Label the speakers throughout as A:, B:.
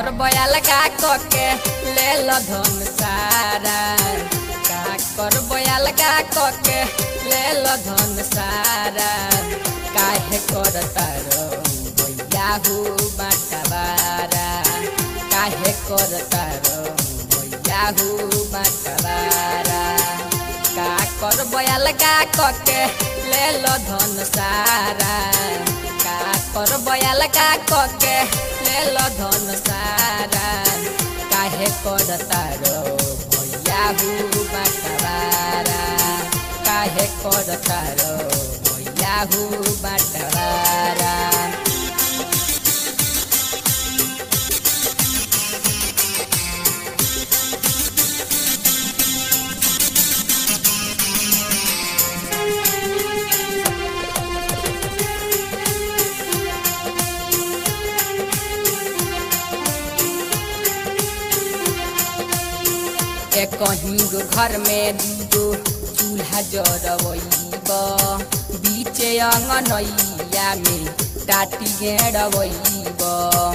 A: कर बयाल का कके ले ल धन सारा का कर बयाल का कके ले ल धन सारा काहे कर तारो भैया हो बाटवारा काहे कर तारो भैया हो बाटवारा का कर बयाल का कके ले ल धन सारा का कर बयाल का कके ले ल धन सारा काहे कर तारो भैया हो बाटवारा काहे कर तारो भैया हो बाटवारा एक कहीं घर में दूगो चूल्हा जरवैब बीचे अंगनैया में टाटी गेड़वैब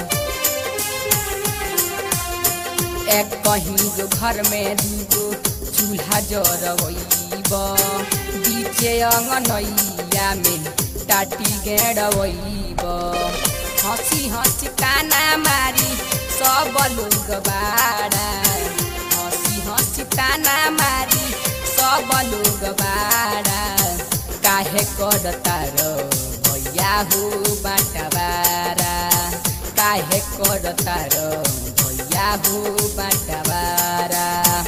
A: एक कहीं घर में दूगो चूल्हा जरवैब बीचे अंगनैया में टाटी गेड़वैब हंसी हंसी काना मारी सब लोग बाड़ा हंसी हंसी ताना मारी सब लोग बाड़ा काहे कर तारो भैया हो बाटवारा काहे कर तारो भैया हो बाटवारा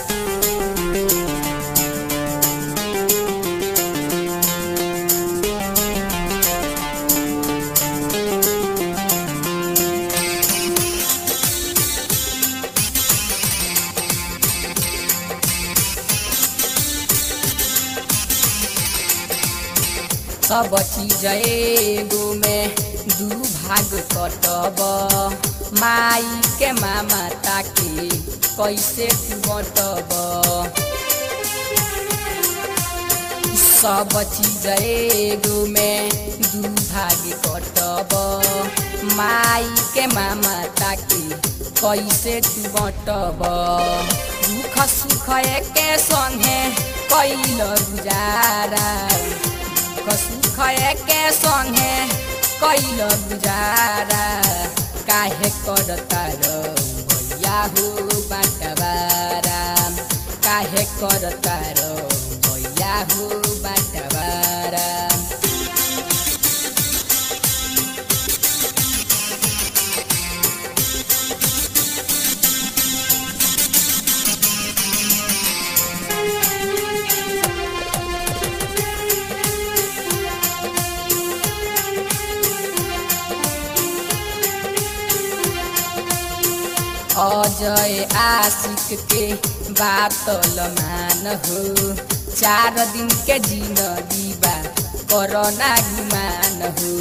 A: सब चीज एगो में दू भाग कटब माई के मामा ताके कैसे तू बटब सब चीज एगो में दू भाग कटब माई के मामा ताके कैसे तू बटब दुख सुख एके संगे कैल गुजारा दुख सुख एके संगे कैल गुजारा काहे कर तारो भैया हो बाटवारा काहे कर तारो भैया हो बाटवारा अजय आशिक के बातल मान हो चार दिन के जिंदगी बा कोरोना गुमान हो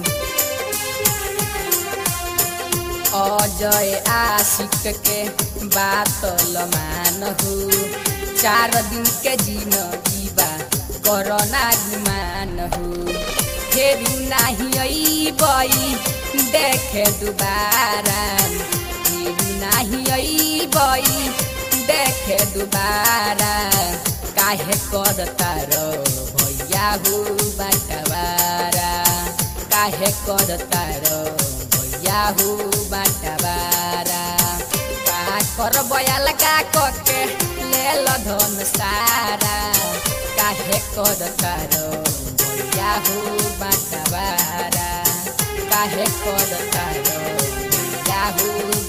A: अजय आशिक के बातल मान हो चार दिन के जिंदगी बा कोरोना गुमान हो फिर नहीं अबई देखे दोबारा नाही अबई देखे दुबारा काहे कर तारो भैया हो बाटवारा काहे कर तारो भैया हो बाटवारा का कर बयाल का कके ले ल धन सारा काहे कर तारो भैया हो बाटवारा काहे कर तारो भैया हो